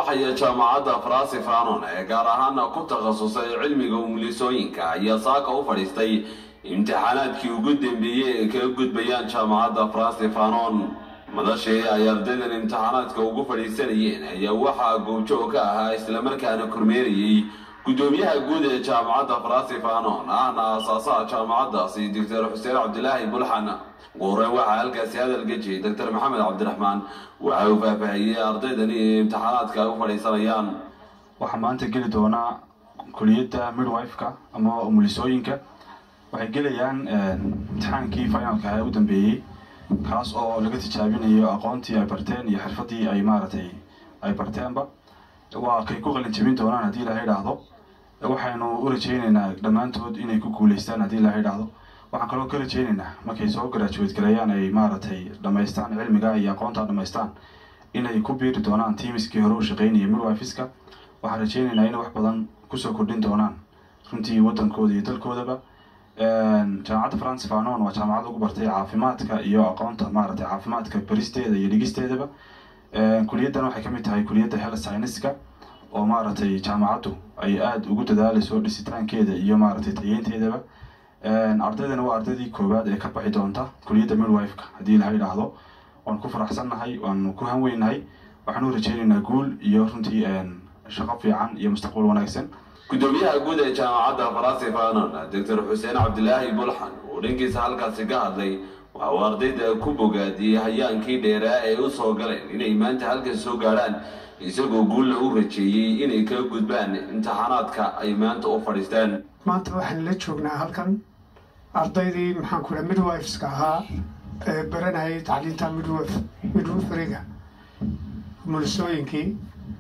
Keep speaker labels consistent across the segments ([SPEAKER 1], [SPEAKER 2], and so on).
[SPEAKER 1] waxaya jaamacadda farasi fanon ee gaar ahaana ku takhasusay cilmiga umulisooyinka ayaa saaka u fadhiistay imtixaanaadkii ugu dambeeyey ee kaga gudbayaan jaamacadda farasi fanon madashii ay ardaydan imtixaanaadka ugu fadhiisanayeen ayaa waxaa goobjoog ka ahaa islamarkaana kormeerayey gudoomiyaha guud ee jaamacadda farasi fanon ahna aasaasaha jaamacaddaasi doctor xuseen cabdilaahi bulxan ugu horreyn waxaa halkaasi hadalka jiyey doctor maxamed cabdiraxmaan waxa uu faahfaahiyey ardaydani ee imtixaanaadka ay u fadhiisanayaan
[SPEAKER 2] waxaa maanta geli doonaa kuliyadda midwifeka ama umulisooyinka waxay gelayaan imtixaankii finalka ee u dambeeyey kaas oo laga tijaabinayo aqoontii ay barteen iyo xirfadii ay maaragtay ay barteenba waa kay ku qalin jabin doonaan haddii ilaha idhaahdo waxaynu u rajaynaynaa dhammaantood inay ku guulaystaan haddii ilaha idhaahdo waxaan kaloo ka rajaynaynaa markay soo garaajuweed gareeyaan ay maaragtay dhammaystaan cilmiga iyo aqoonta dhammaystaan inay ku biiri doonaan tiimiskii hore u shaqaynayay midwifiska waxaan rajaynaynaa inay wax badan kusoo kordhin doonaan runtii waddankooda iyo dalkoodaba jaamacadda france fanon waa jaamacad ugu bartay caafimaadka iyo aqoonta maaragtay caafimaadka baristeeda iyo dhigisteedaba kuliyaddan waxay kamid tahay kuliyadda health scienceska oo maaragtay jaamacaddu ay aada ugu dadaalayso dhisitaankeeda iyo maaragtay tayeynteedaba ardaydana waa ardaydii koowaad ee ka baxi doonta kuliyadda midwifeka haddii ilaha idhaahdo waan ku faraxsannahay waanu ku hanweynahay waxaan u rajaynaynaa guul iyo runtii shaqo fiican iyo mustaqbal wanaagsan
[SPEAKER 1] gudoomiyaha guud ee jaamacadda farasi fanon doctor xuseen cabdilaahi bulxan uu dhankiisa halkaasi ka hadlay waxa uu ardayda ku bogaadiyey hayaankii dheeraa ee u soo galeen inay maanta halkan soo gaadhaan isagoo guulla u rajeeyey inay kaga gudbaan imtixaanaadka ay maanta u fadhiistaan
[SPEAKER 3] maanta waxaan la joognaa halkan ardaydii maxaan ku dhaha midwiveska ahaa ee baranayay tacliinta midwif midwiferiga mulisooyinkii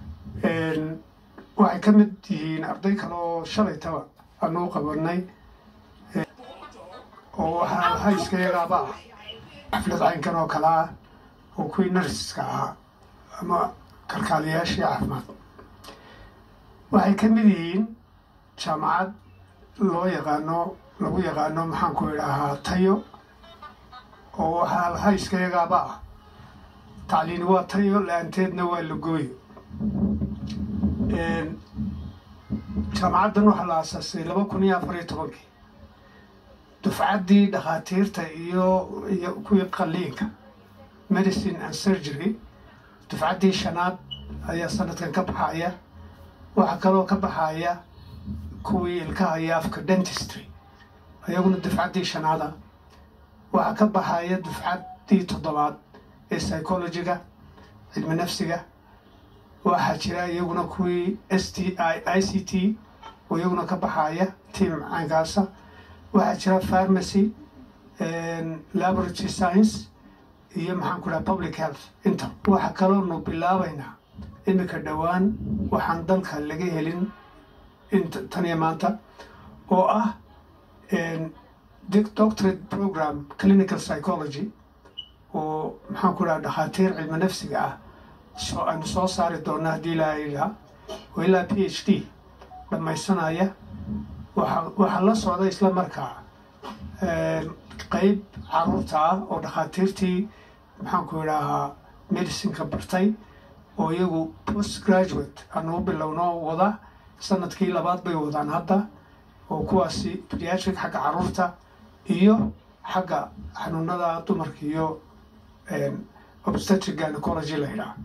[SPEAKER 3] waxay ka mid yihiin arday kale oo shalaytaba anuu qabanay oo waxaa hayska yagaaba ah xaflad caynkan oo kale ah oo kuwii narsiska ahaa ama kalkaaliyaashii caafimaad waxay ka mid yihiin jaamacad loo yaqaano lagu yaqaano maxaan ku idhaahaa tayo oo waxaa hayska yagaaba ah tacliini waa tayo la-aanteedna waa lagooyo jaamacaddan waxaa la aasaasay laba kun iyo afar iyo tobankii dufcaddii dhakhaatiirta iyo iyo kuwii qaliinka medicine and surgery dufcaddii shanaad ayaa sanadkan ka baxaya waxaa kaloo ka baxaya kuwii ilkaha iyo afka dentistry ayaguna dufcaddii shanaada waxaa ka baxaya dufcaddii toddobaad ee psychologiga cilmi nafsiga waxaa jira iyaguna kuwii s t i i c t oo iyaguna ka baxaya tiam caynkaasa waxaa jira pharmacy laboratory science iyo maxaan ku dhaha public health inta waxaa kaloonu bilaabaynaa iminka dhowaan waxaan dalka laga helin int tan iyo maanta oo ah doctorate program clinical psychology oo maxaan ku dhaha dhakhaatiir cilmi nafsiga ah soo aynu soo saari doona haddii ilaaha ilaa oo ilaa p h d dhammaysanaya waa waxaa la socda isla markaa qeyb caruurta ah oo dhakhaatiirtii maxaan ku idhaahaa medicineka bartay oo iyagu post graduate aanu u bilowno wada sanadkii labaad bay wadaan hadda oo kuwaasi pediatric xagga caruurta iyo xagga xanuunada dumarka iyo obstetric gynecology la yidhaha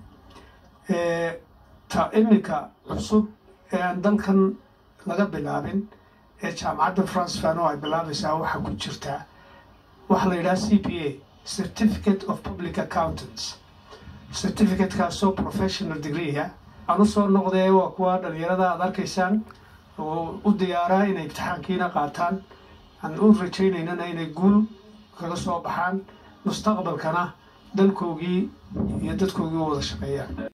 [SPEAKER 3] ta iminka cusub ee aan dalkan laga bilaabin ee jaamacadda france fano ay bilaabaysaa waxaa ku jirtaa waxaa la yidhaha c p a certificate of public accountants certificatekaasoo professional degreeha aan usoo noqdee waa kuwa dhalinyarada aad arkaysaan oo u diyaaraa inay imtixaankiina qaataan aan u rajaynaynana inay guul kaga soo baxaan mustaqbalkana dalkoogii iyo dadkoogii u wada shaqeeyaan